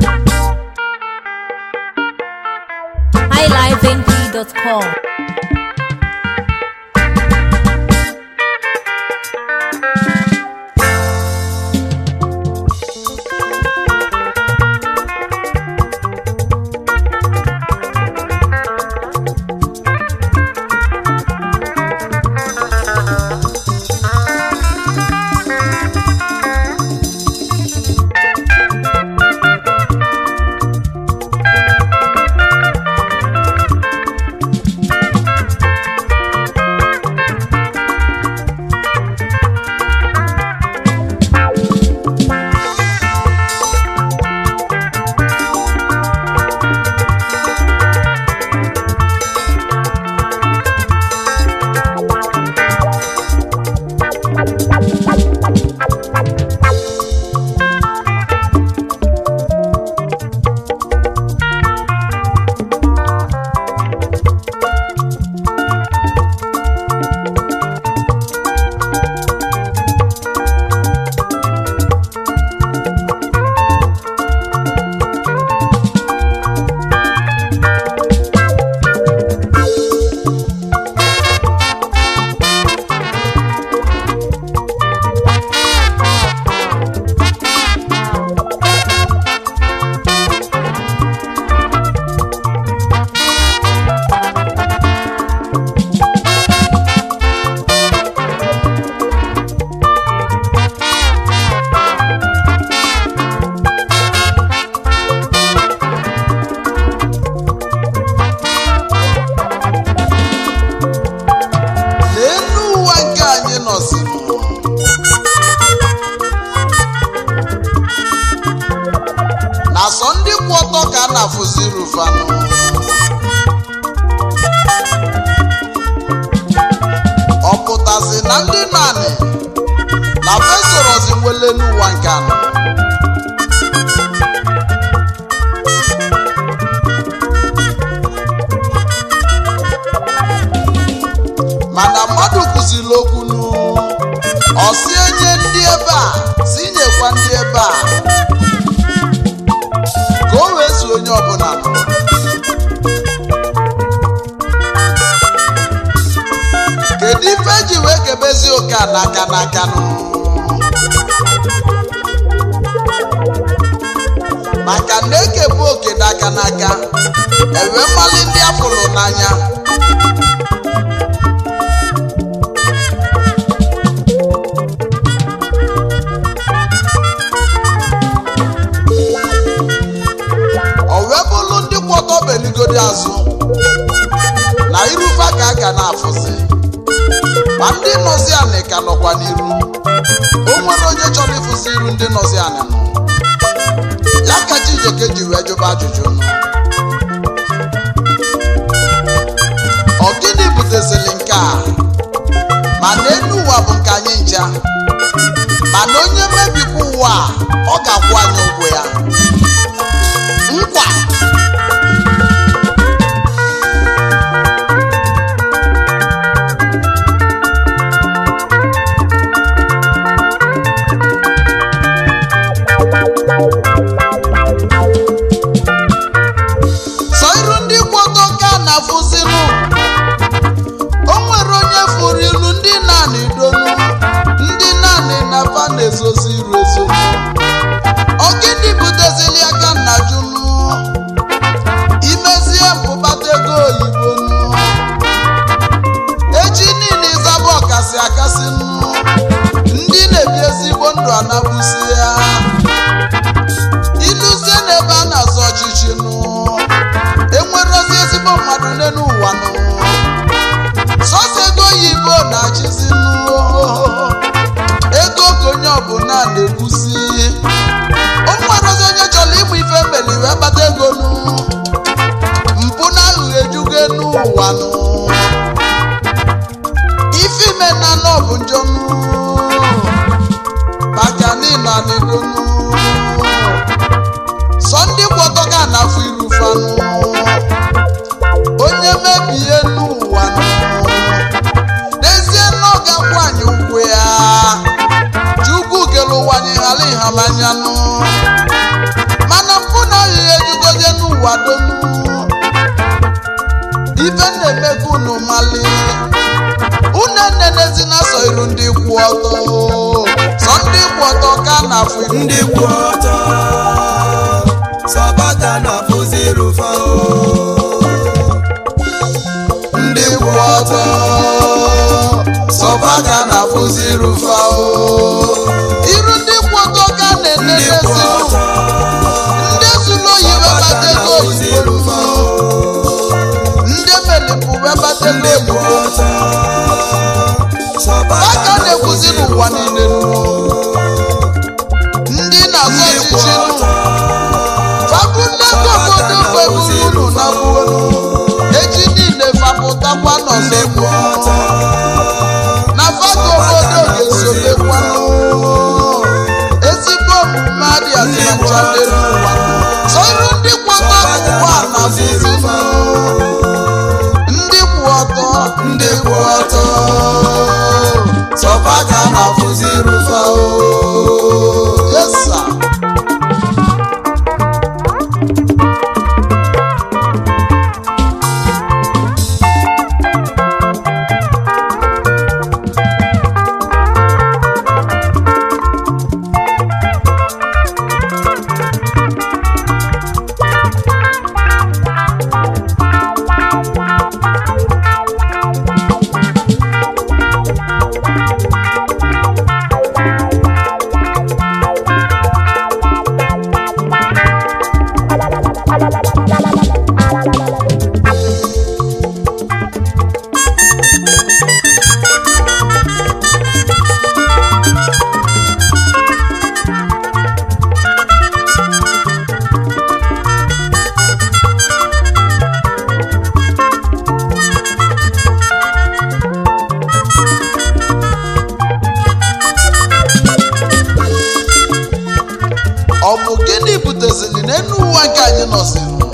highlifeng.com. n'elu ụwa nke anyị nọzinụ na sọ ndị kwụ ọtọ ka a na-afụzi rufanụ ọ pụtazi na ndị naanị na fesorozi nwele n'ụwa nke anọ mana mmadụ kụziri okwu nụ ọ si enye ndị ebe a si nyekwa ndị ebe a ka o wee zuo onye ọbụla nụ kedu ife eji wee kebezi oke a n'aka n'aka nụ maka na ekebu oke n'aka n'aka enwe mmali ndị afụrụ n'anya o wee bụrụ ndị kwọtọ beligodi azụ na irufa ka a ga na-afụzi ma ndị nọzi anị ka nọkwa n'iru o nwere onye chọrọ ịfụzi iru ndị nọzi anị nọ ya ka Chijioke ji wee jụba ajụjụ ọ gịnị butezili nke a ma n'elu ụwa bụ nke anyị ncha mana onye mebikwa ụwa a, ọ ga-akwụ anyị ụgwọ ya nkwa sọ iru ndị kwọtọ ka na-afụzinụ o nwere onye fụrụ ilu ndị naanị donu ndị naanị na fa na-ezozi iru ezo ọ gịnị butezili aka nna junu imezie mpụbata ego oyibo nụ echi niile ịzaba ọkasị akasị nụ ndị na-ebi ezigbo ndụ anabụsi ya iluzie n'ebe a na-azọ ọchịchị nụ enwerozi ezigbo mmadụ n'elu ụwa nụ sọsọ ego oyibo na-achịzi nụ ego ka onye ọbụla na-ekwuzi o nwerozi onye chọrọ ịmụ ife meli wee kpata ego nụ mpụ na aghụghọ ejugo enu ụwa nụ ife ime na anọ bụ njọ nụ maka niile anịdonu sọ ndị kwọtọ ga na-afụ iru fanụ onye mebie n'ụwa nụ n'ezie na ọ ga-akwụ anyị ụgwọ ya chukwu kere ụwa anyị ghara ịhalanyanụ mana mpụ na iru ndị kwụ ọtọ sọ ndị kwụ ọtọ ka a na-afụ iru ndị kwụ ọtọ sọbata na fụzirufa ndị kwụ ọtọ sọba ka a na-afụzi rufa o iru ndị kwụ ọtọ ka a ndị kwụ na-enenesi ọtọ ndị zuru oyi sọbata webata na ego oyibo fụzirufa ndị melipụ webata ego ndị kwụ oyibo ọtọ sọbata aka na na-ekwuzi n'ụwa niile nuo ndị na-azọ ndị kwụ ọchịchị nu ọtọ fabulego obodo gbeburunu na gbuonu echi niile fapụtakwa ndị kwụ n'ọzọ ọtọ na faka obodo ga-esobekwanụ ezigbo omume adịghị adịnacha n'elu ụwa so iru ndị kwụ ọtọ ụwa na fụzinụ ndị kwụ ọtọ ndị kwụ ọtọ sọba ka a na-afụzi rufa o yesa ọ bụ gịnị butezili n'elu ụwa nke anyị nọzinụ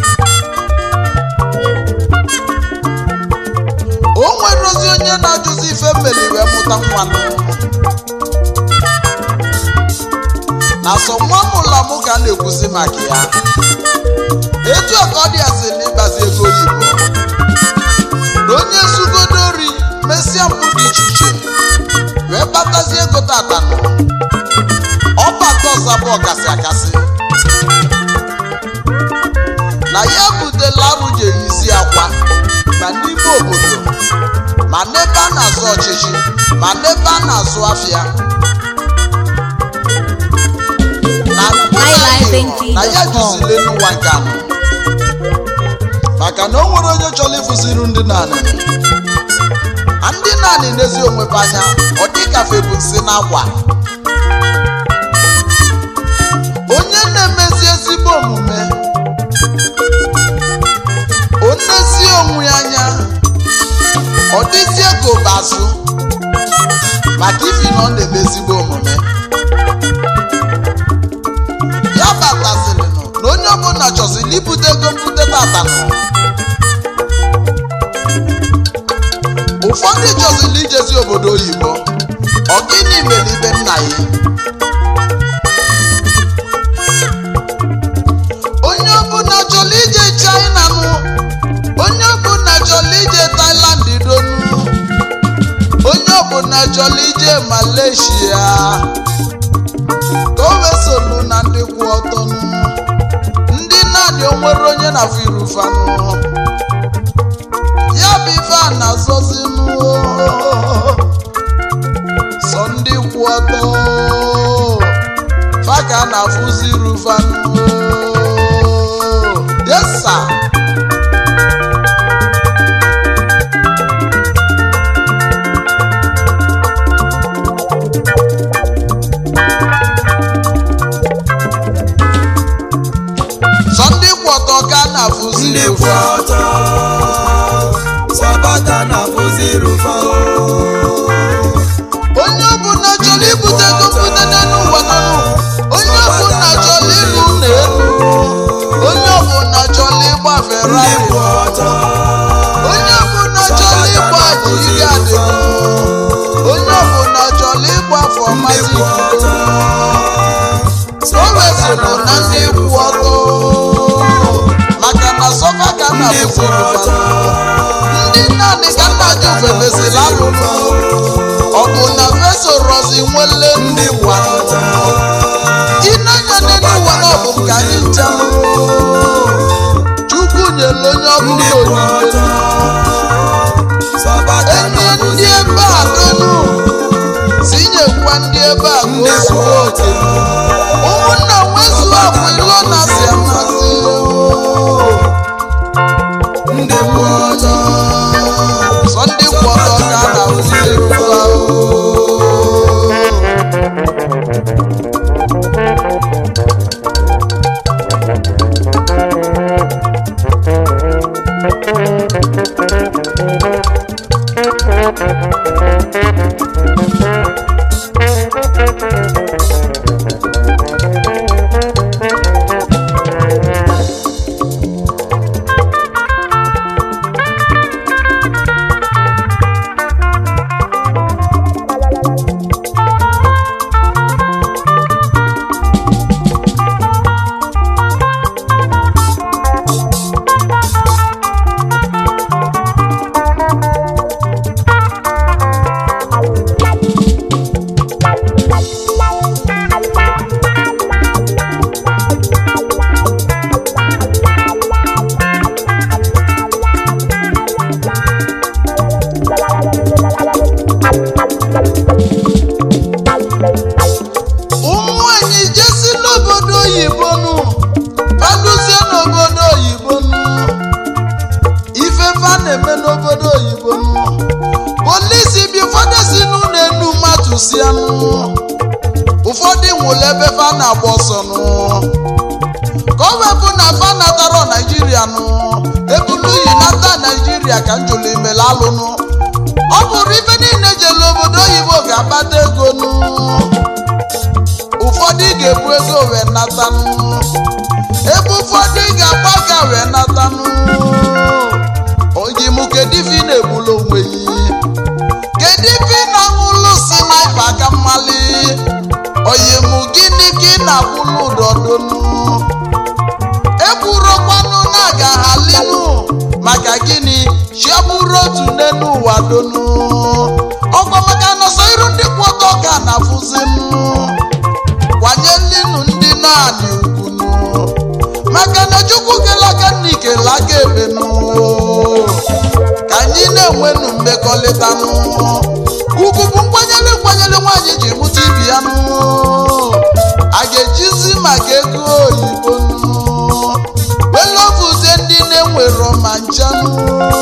o nwere ozi onye na-ajụzi ife mmeli wee mụta nwanụ na sọ nwa mụla mụ ka a na-ekwuzi maka ya etu a ka ọ dị asị na ịgbazi ego oyibo na onye zugodo ori mesịa mpụ dị iche iche wee kpatazie ego tatanụ ọbata ọzọ bụ ọkasị akasị na ya butela arụ ji eyizi akwa ma n'ime obodo ma n'ebe a na-azụ ọchịchị ma n'ebe a na-azụ afịa na iLifeNT.com. na ya juzile n'ụwa nke anọ maka na o nwere onye chọrọ ịfụsiri ndị naanị a ndị naanị n'ezi onwebe anya ọ dịgafe bụ nsị n'akwa onye na-emezi ezigbo omume onezi onwe ya anya ọ dịzie ka ụbazụ maka ifi na ọ na-eme ezigbo omume ya batasịrịnụ na onye ọbụla chọziri ibute ego mbute tatanụ ụfọdụ chọziri ijezi obodo oyibo ọ gịnị mere ibe nna ya onye ọbụla chọrọ ije china nụ onye ọbụla chọrọ ije thailand donu onye ọbụla chọrọ ije malaysia ka o wee solu na ndị kwụ ọtọ nụ ndị naanị o nwere onye na-afụ irufanụ ya bụ ife a na-azọzi nụ sọ ndị kwụ ọtọ fa ka a na-afụzi irufanụ yes sir. sọ ndị kwụ ọtọ ka a na-afụzi ndị kwụ irufa ọtọ sọbata na fụzirufa onye ọbụla chọrọ ibute ego mbute n'elu ụwa n'ọnụ onye ọbụla chọrọ ịlụ ụlọ elu onye ọbụla chọrọ ịgba ndị ferrari kwụ ọtọ onye ọbụla chọrọ ịgba jiri adị onye ọbụla chọrọ ịgba afọ ndị mazi kwụ ọtọ o wezụrụ na ndị kwụ ọtọ maka na sọfa ka a ndị kwụ na-afụzi ọtọ ndị naanị ka nna ji ofe mesịrị alụlụ ọgụ nwele ndị ụwa ịnanya n'elu ụwa na ọbụ nke anyị ncha chukwu nyere onye ọbụla onyinye enye ndị ebe a donu si nyekwa ndị ebe a ka o zuo oke ụmụnna nwezuo bụ ilo na si amasị ndị kwụ ọtọ sọ ndị kwụ ọtọ ka a na-akụziri ugbu a ụmụ anyị jesi n'obodo oyibo nụ faluzie n'obodo oyibo nụ ife fa na-eme n'obodo oyibo nụ polisi bi ụfọdụ si n'ụlọ enu mmadụ si anụ ụfọdụ nwụrụ ebe fa na-agba ọsọ nụ ka ọ wepụ na fa natara naijiria nụ ebulu yi nata naijiria ka njụlụ imele alụnụ ọ bụrụ ife niile jere obodo oyibo ga-akpata ego nụ ụfọdụ ga-ebu ego wee natanụ ebe ụfọdụ ga-agba ga wee natanụ oyim kedu ife ị na-egbulu onwe yi kedu ife ị na-aṅụlụ si naipa aka mmali oyim gịnị ka ị na-akwụlụ ụdọdonu ekwurokwanụ na ga-ahalinu maka gịnị chiabụrụ otu n'elu ụwa donu ọkwa maka nọsọ iru ndị kwụ ọtọ ka na-afụzinụ kwanyelinu ndị naanị ugwunu maka na chukwu kelaka nna ikelaka ebenu ka anyị na-enwenu mmekọrịtanụ ugwu bụ nkwanyere nkwanyere nwaanyị ji mụta ibi ya nụ a ga-ejizi maka ego oyibo nụ welovuzie ndị na-enwero ma nchanụ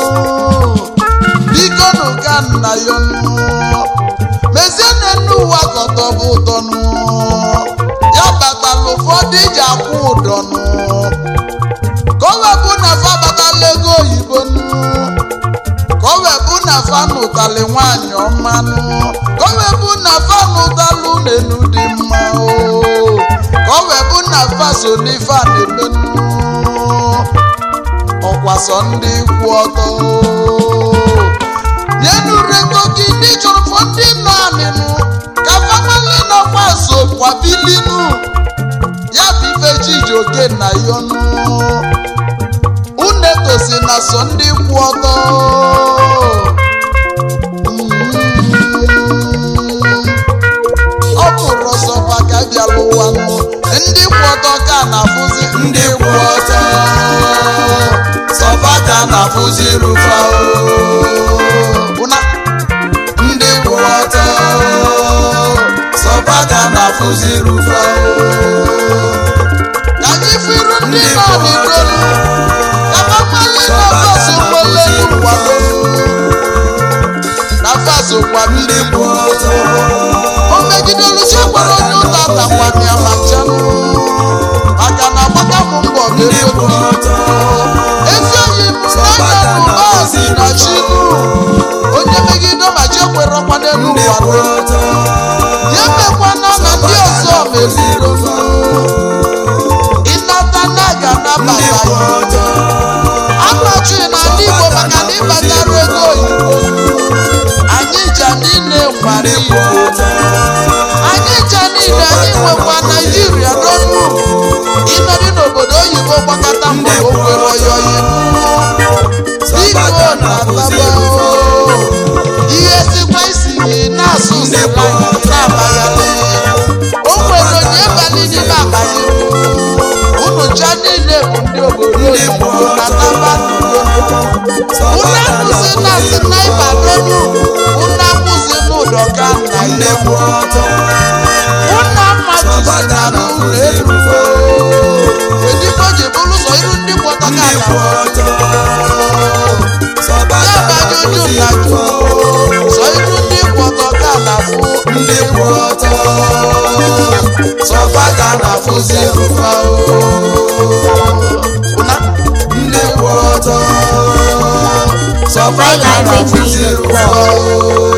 biko nụ ka nna ya nụ mezie n'enu ụwa kọtọ bụ ụtọnụ ya batala ụfọdụ iji akwụ ụdọnụ ka o wepụ na fa batala ego oyibo nụ ka o wepụ na fa nụtali nwaanyị ọmanụ ka o wepụ na fa nụtalụ n'enu dị mma o ka o wepụ na fa so n'ife a na-emenụ ọkwa sọ ndị kwụ ọtọ nyenu rego gị ndị chọrọ fọ ndị nọ anịnụ ka famali nọkwa so kwabilinụ ya bụ ife chijioke na yọnụ unu etosi na sọ ndị kwụ ọtọ ọ bụrụ ọsọ maka bịala ụwa nụ ndị kwụ ọtọ ka na-afụzi ndị kwụ ọtọ sọfa ka na-afụzi rufa ụna ndị kwụ ọtọ sọfa ka na-afụzi rufa ka anyị firu ndị nọ n'igolu ka famali nọ faso nwele n'ụkwado na faso kwamiri ndị kwụ ọtọ o megidelu chekwara onye ụta takwami amachanụ maka na agbaka m mbọ ndị kwụ ga-egodu ọtọ ezi oyi m n'anya n'ụbazi na chinu onye megide ma chekwere ọkwa n'elu ndị ụwa kwụ ọtọ ya mekwana na ndị ọzọ meziri ịnata na ga ndị anabata kwụ ya ọtọ amachi na ndị igbo maka na ịbatara ego oyibo anyị ja niile nwara ndị kwụ igbo ọtọ anyị ja niile anyị nwekwa naijiria n'ọnụ ịnọdị n'obodo oyibo gbakọta mgbe o nwere oyoyi biko na-ataba ihe sikwa isi gị na-asụ Ndị sịla kwụ ọtọ. na-abaghị sọfada kwụsị na na-afụzi snipa rụfa n'elu ụna kwụsị n'ụdọka nna ndị ya kwụ ọtọ ụna mmadụ si sọfada na n'ụlọ na-afụzi elu rụfa kedu ife o ji bụrụ ụzọ iru ndị kwọtaka ndị na kwụ ọtọ sọfada yabajuju na-afụzi na rụfa sọ iru ndị kwọtaka na fụ ndị kwụ ọtọ sọfada na-afụzi rụfa ụna ndị kwụ ọtọ sọfada na-afụzi rụfa